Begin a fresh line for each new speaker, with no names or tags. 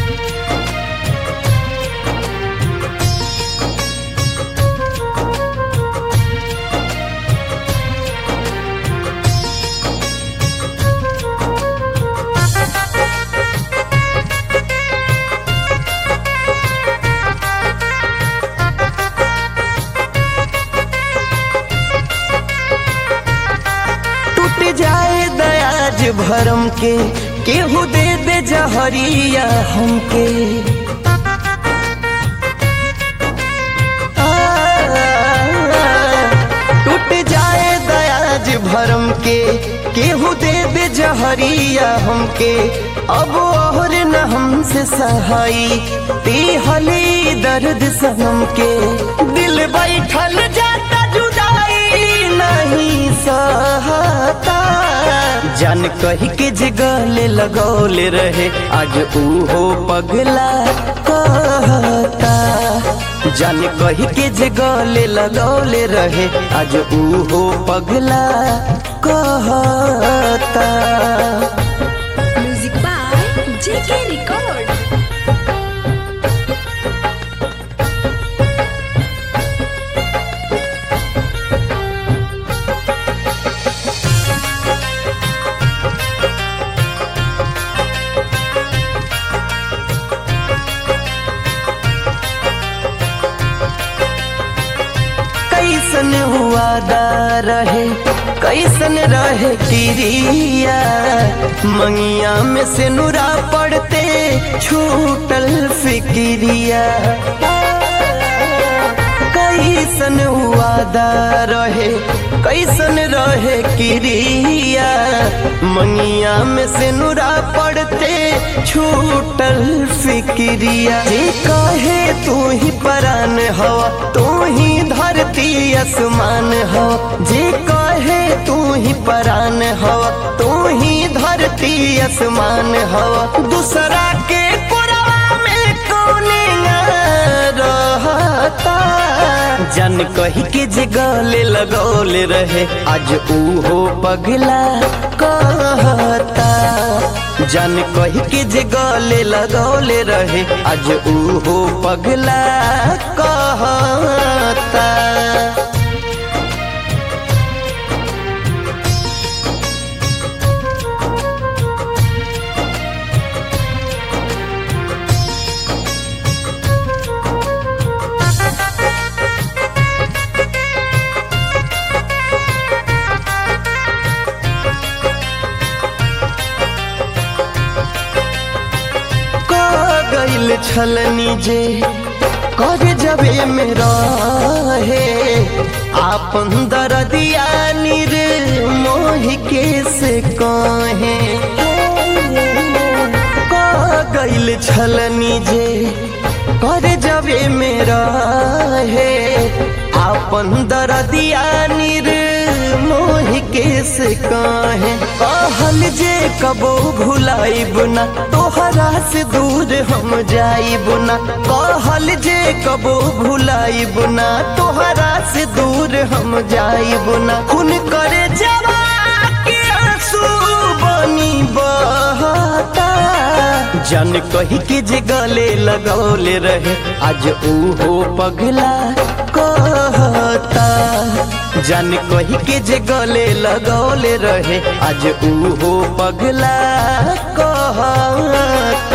टूट जाए दयाज भरम के केहू दे दे जहरिया हमके आ, टूट जाए दयाज भरम के केहू दे दे जहरिया हमके अब और न हमसे सहाई हली दर्द सनम के दिल बैठल जाता जुदाई नहीं सहता जान कही के जे गले लगौले रहे आज ऊहो पगला कहता जान कही के जे गले लगौले रहे आज ऊहो पगला कहता
Music by JK Record.
कैसन हुआ दा रहे कैसन रहे किरिया मंगिया में से नुरा पड़ते छूटल फिक्रिया कैसन हुआ दा रहे कैसन रहे किरिया मंगिया में से नुरा पड़ते छूटल फिक्रिया जे कहे तू ही परान हवा तू ही धरती आसमान हवा जे कहे तू ही परान हवा तू ही धरती आसमान हवा दूसरा के पुरवा में कौने रहता जन कही के जे गले लगौले रहे आज ऊहो पगला कहता जन कही के जे गले लगौले रहे आज ऊहो पगला कहता क गइल छलनी जे कर जबे मेरा है आपन दरदिया निर मोह के से कहे क गइल छलनी जे कर जबे मेरा है आपन दरदिया निर मोह के से कहे कहल जे कबो भुलाइब ना तोहरा से दूर हम जाइब ना कहल जे कबो भुलाइब ना तोहरा से दूर हम जाइब ना खून करे जवा के आंसू बनी बहता जन कही के जे गले लगौले रहे आज ऊहो पगला कहता जन कही के जे गले लगौले रहे आज ऊहो पगला कहता